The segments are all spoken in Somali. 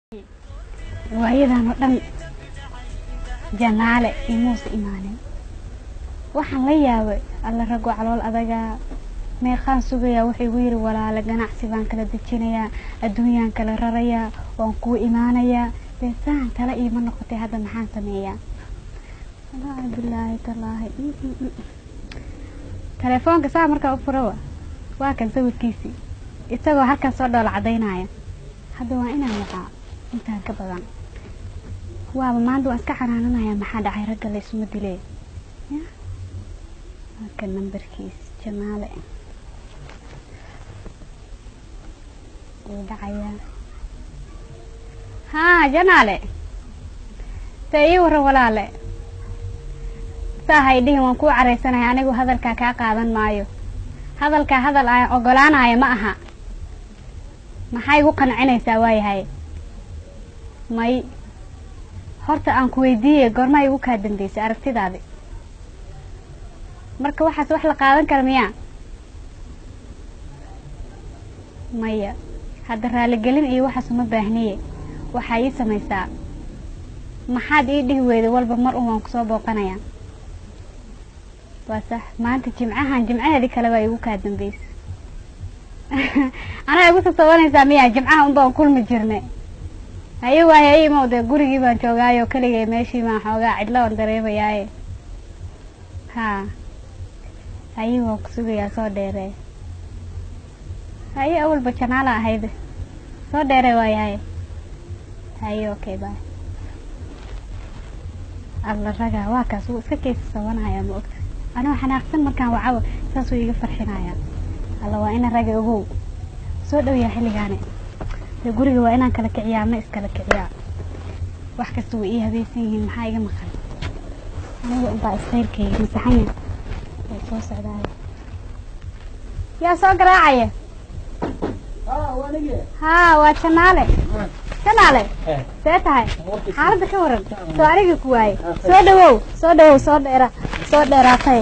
waayadan oo dhan janaale imuusa imaanin waxaan la yaabay alla ragoo calool adagaa meeqaan sugayaa wuxuu igu yidhi walaale ganacsi baan kala dejinayaa adduunyaan kala rarayaa waan kuu imaanayaa dee saan tala iima noqotay hadda maxaan sameeyaa wallaahi bilaahi tallaahi mm, mm, mm. telefoonka saa markaa u furawa waa kan sawirkiisii isagoo halkan soo dhoola cadaynaya hadda waa inaan wacaa intaan ka badan waaba maanta waan iska xanaananayaa maxaa dhacay ragga la isuma dilee ya waa kan nambarkiis janaale wuu dhacayaa haa janaale see ii warran walaale saa hay dhihin waan kuu caraysanaya anigu hadalkaa kaa qaadan maayo hadalkaa hadal aan ogolaanaya ma aha maxaa igu qancinaysaa waayahay may horta aan ku weydiiyey goormaa igu kaa dambeysay aragtidaadi marka waxaas wax la qaadan kara miyaa maya hadda raaligelin iyo waxaas uma baahniye waxaa ii samaysaa maxaad ii dhihi weyday walba mar un waan kusoo booqanayaa waa sax maanta jimcahan jimcaheedii kale baa igu kaa dambeysay anaa igu sasabanaysaa miya jimcaha un baan kulmi jirnay haye waaye ay imow dee gurigii baan joogaayo keligay meeshii baan xoogaa cidlo aan dareemayaaye haa haye waan ku sugayaa soo dheeree haye awalba janaala ahayde soo dheeree waayahay haye okay bye alla ragaa waa kaas wuu iska keysa sabanaya ma ogta anoo xanaaqsan markaan wacawa saasuu iiga farxinaya alla waa ina raga ogow soo dhowyaa xilligaani dee guriga waa inaan kala kiciyaa ma iskala kiciyaa wax kasta way ii habaysan yihiin maxaa iga maqan aniga unbaa istayrkayga masaxanya way soo socdaaya yaa soo garaacaya haa waa janaale janaale see tahay xaaladda ka waran soo anigii ku waaye soo dhawow soo dhawow soo dheera soo dheeraatay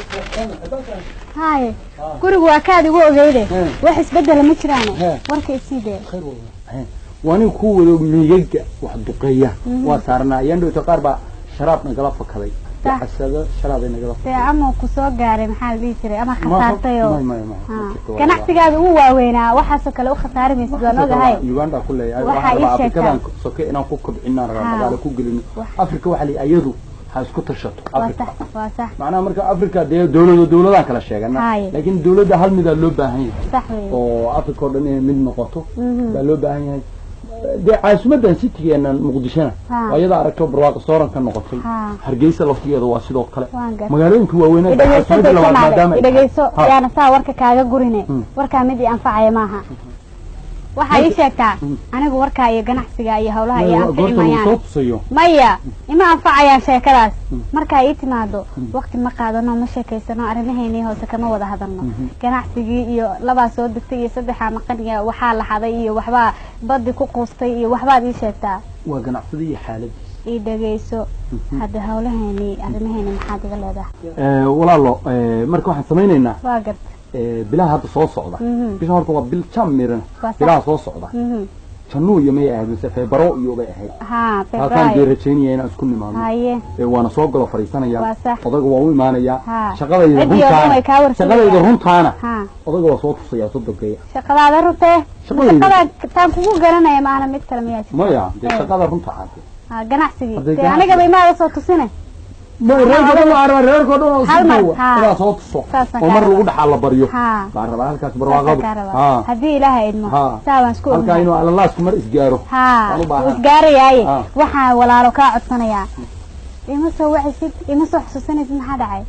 haye gurigu waa kaad igu ogeyde wax isbedela ma jiraane warka isii dee waaniga ku wado miigaga wax duqeeya waa saarnaa ayaan dhowta qaar baa sharaab nagala fakaday Sax. casado sharaabay nagala dee ama ku soo gaaray maxaa la dhihi jiray ama khasaartay oo may may may Ha. ma jirto, waa- ganacsigaada ugu waaweynaa waxaasoo kale u khasaari maysid waan ogahay uganda ku leeyahay Waxaa waxaan ii rabaa sheegtaa. afrikadan soke inaan ku kobcinaan rabaa Ha. magaalo ku gelino Wax- afrika waxaa la ayadu ha isku tashato waa afrika sax waa sax macnaha marka afrika dee dawlado dawladaan kala sheegana Haye. laakiin dawladda hal midaa loo baahan yahay sax wey oo afrika oo dhan inay mid noqoto Mhm. baa loo baahan yahay dee caasimadan citigeenan muqdishona Ha. waa iyada aragto barwaaqo sooran ka noqotay Ha. hargeysa laftigeeda waa sidoo kale waan gar magaalooyinka waaweynaa idhegeyso caasimadda labaad maadaama daysanaaale ay idhegeyso Ha. yaana saa warka kaaga gurine Hmm. warkaa mid ii anfacaya maaha waxaa ii sheegtaa Hmm. anigu warkaa iyo ganacsiga iyo hawlaha iyo Ma- anfici goorta lagu mayaan soo tusayo maya ima anfacayaan sheekadaas Hmm. markaa ii timaado Hmm. waqti ma qaadano ma sheekaysano arrimaheennii hoose kama wada hadalno Mhm. ganacsigii iyo labaa soo degtay iyo saddexaa maqan iyo waxaa la xaday iyo waxbaa baddi ku quustay iyo waxbaad ii sheegtaa waa ganacsada iyo xaaladiisa ii dhegeyso Mhm. hadda hawlaheennii arrimaheennii maxaad iga leedahay walaalo marka waxaan samaynaynaa waa garta bilaha hadda soo socda Mhm. bisha horta waa bil jam miran Waa sax. bilaha soo socda Mhm. januu iyo may ahayd mise feebaro iyo bay ahayd haa taasaan dee februaayo rajaynaya inaan isku nimaadno haye Ee, waana soo galo fadhiisanaya Waa sax. odaga waa u imaanaya Ha. shaqadayda Ciddii oo dhan way kaa runtaana warsanayaan. shaqadayda runtaana haa odaga waa soo tusaya soo dogeeya shaqadaada rutee Shaqadayda. shaqada taan kugu garanaya maana mid kale miyaa jirta maya dee Eh. shaqada runta caade haa ganacsigii Hadday dee ganacsi- anigaba imaada soo tusine reerko dhan waa rabaa reerko dhan oo Hal mar, si ha. inaa soo tuso Saasaan oo kaa mar rabaa. lagu dhaxaa la baryo haa baan rabaa halkaas saasaan barwaaqadu kaa rabaa ha haddii ilaaha idmo Ha. saa waan isku halkaa ognahay inuu alalaasku mar isgaaro haa waan u baahan. wuu isgaarayaaye Ha. waxaan walaalo kaa codsanayaa ima soo wacisid ima soo xusuusanaysid maxaa dhacay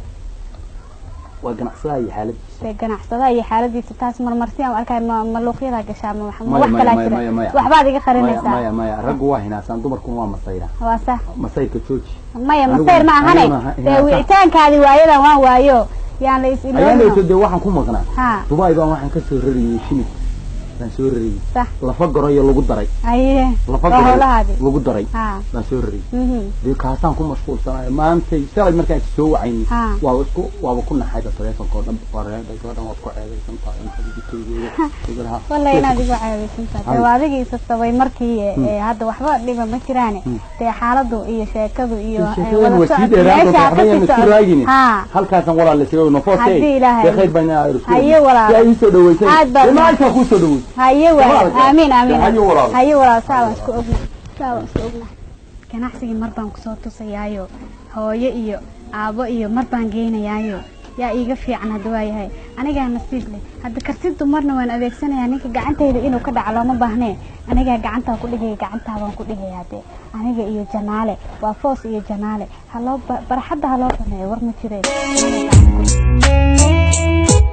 waa ganacsadaha iyo xaaladiisa dee ganacsadaha iyo xaaladiisa taas marmarsi aan arkay ma maluuqyadaa gashaa ma wax ma Maya, wax maya, kalaa maya, jira maya, maya. waxbaad iga maya qarinaysaa maya maya raggu waa hinaasaan dumarkuna waa masayra waa sax masayrka jooji maya Anigu- masayr ma ahane aniguna ha- dee hinaasa. wicitaankaadii waayadan waan waayo yaan la is ayaan dhowto iloobino dee waxaan ku maqnaa haa dubai baan waxaan kasoo rarayay shilib baan soo rariyey sax lafa goroyo lagu daray haye lafa waa goroyo howlahaadi lagu daray ha baan soo rariyey mhm dee kaasaan ku mashquulsanayo maantay shalay markaan soo wacayni Ha. waaba isku waaba ku naxayba taleefonkoo dhan wareeda gabadhan waad ku ceebaysan tahay inta digitoogeeda walla inaad igu caaweysan tahay Ay. waa adigii isa sabay markii ee, hadda waxba dhiba ma jiraane Hmm. dee xaaladu iyo sheekadu iyo ee, sheekadan wada waa sii socod- dheeraan meesha doonta ka waxba yaan sii isku socod- raagini ha halkaasan walaal la sheego no forte Haddii Ilaahay- dee khayr baan aa rusay Haye walaal. si ay ii soo dhaweysay Aad baa- dee maanta kuu soo dhaweysay haye waay Walaal. aamin aamin Haye walaal. haye walaal saa waan isku ogna saa waan isku ogna ganacsigii mar baan kusoo tusayaayo hooyo iyo aabo iyo mar baan geynayaayo yaa iiga fiican hadda waa yahay anigaa nasiib leh hadda kartidu marna waan adeegsanayaa ninka gacantayda inuu ka dhaco looma baahnee anigaa gacantaa ku dhigaya gacantaa baan ku dhigayaa dee aniga iyo janaale waa foos iyo janaale haloo ba- barxadda haloo baneeyo war ma jireen Anigaa gacan ku dhig-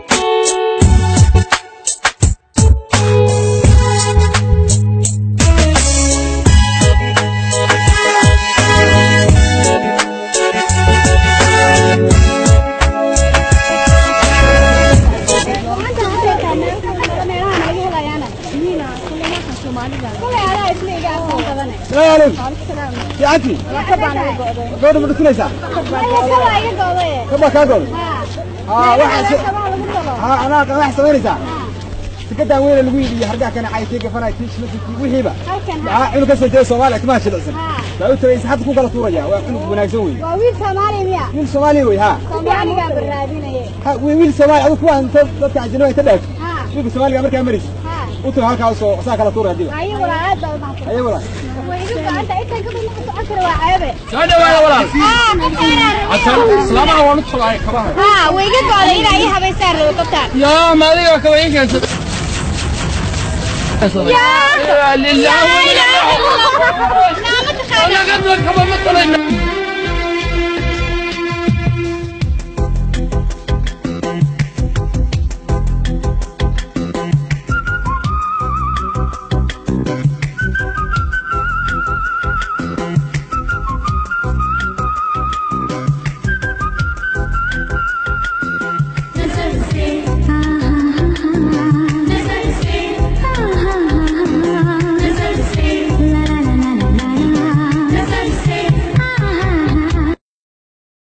fiicantii gabadha ma dhukunaysaa kabaa kaa gool haa waxaa haa anaa waxaa samaynaysaa sikadan weyne lagu iibiyo hargaha kana caykii gafanay tiish masjidkii wixiiba maxaa cunug ka soo jeeda soomaaliya timaha jilicsan baa u tagaysa hadda ku kala tuuraya waa cunug wanaagsan wey waa wiil soomaali miya wiil soomaaliya wey haa soomaaligaa baraadinaye Ha, wiil wiil soomaali adigu kuwaan inta dadka ajnabiga inta dhaafto ha wiilka soomaaliga markaa maraysa ha u tago halkaa usoo saa kala tuuraya diba haye walaalaad baa umahadsan aye walaal way igu gacanta intaan ka badan socon kara waa ceebe soo dhawaada walaal ha islaamaha waan u tolay kabaha way iga go'day inaa ii habaysaan rabo kabtaan yaa ma adiga kaba ii keensa lillahi wa inna ilaihi raaji'uun. Anaga kaba ma tolayna